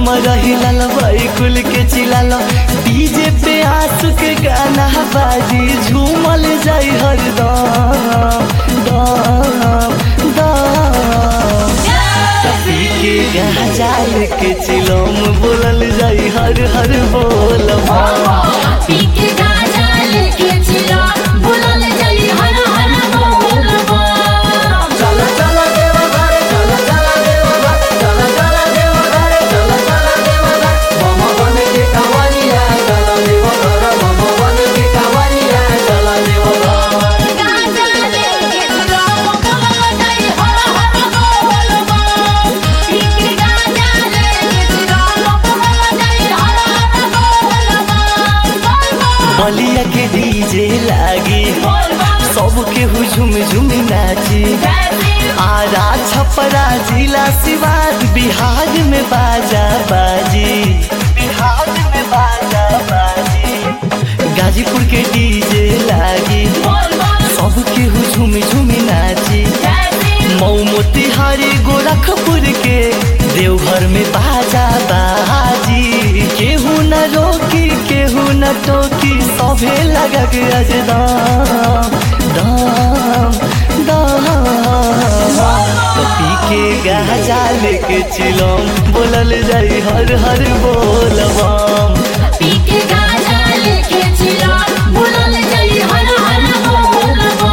कमर हिलाल भाई खुल के चिलाल डीजे पे आंसू के गाना बाजी झूमल जाई हरदम दम दम कपी के गहजाल के चिलम बोलल जाई हर हर बोलबा पी के गाजा लेके चिला बुलल जली हर हर बोलबा चला चला देवा घरे चला चला देवा घरे चला चला देवा घरे चला चला देवा घरे मम बन के कवरिया चला देवा घरे मम बन के कवरिया चला देवा घरे गाजा लेके चिला बुलल जली हर हर बोलबा पी के गाजा लेके चिला बुलल जली हर हर बोलबा बलिया के डीजे लागी बोलबा सबके हुझुम झुम नाची आरा छपरा जिला सिवान बिहार में बाजा बाजी बिहार में बाजा बाजी गाजीपुर के डीजे लागी बोलबा सबके हुझुम झुम नाची मऊ मोतिहारी गोरखपुर के देवघर में बाजा बाजी केहू न रोकी केहू न टोकी सभे लगा के अज दाम दाम दाम कपी के गाजा लेके चिलम बोलल जाई हर हर बोलबम पी के गाजा लेके चिला बुलल जली हर हर बोलबा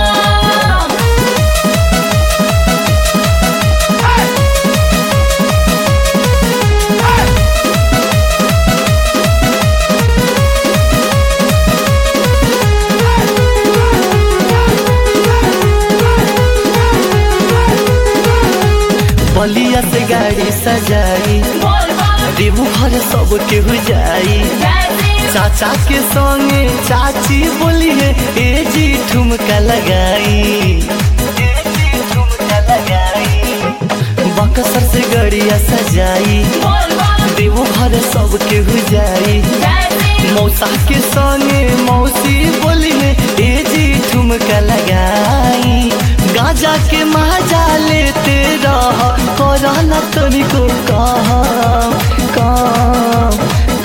बलिया से गाड़ी सजाई देवू घर सब केहू जाई चाचा के संगे चाची बोली है ए जी ठुमका लगाई बकसर से गड़िया सजाई देवो घर सब केहू जाई मौसा के संगे मौसी बोली है ए जी ठुमका लगाई गाजा के मजा लेते रह कोरोना तनिको कहा कहा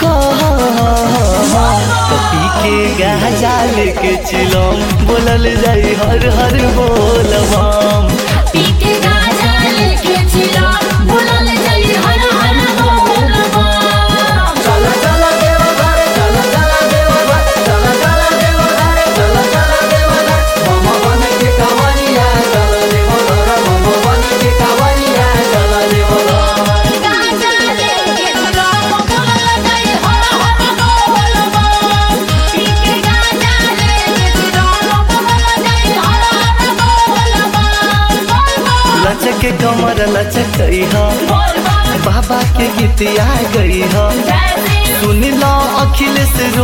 कपी के गाजा लेके चिलम बोलल जाई हर हर बोलबम पी के गाजा लेके चिला बुलल जली हर हर बोलबा चला चला देवा घरे चला चला देवा घरे चला चला देवा घरे चला चला देवा घरे मम बन के कवरिया चला देवा घरे मम बन के कवरिया चला देवा घरे गाजा लेके चिला बुलल जली हर हर बोलबा पी के गाजा लेके चिला बुलल जली हर हर बोलबा लचक के कमर लचक हा बोलबा बाबा के गीत आ गई हा जय सुन लो अखिलेश रो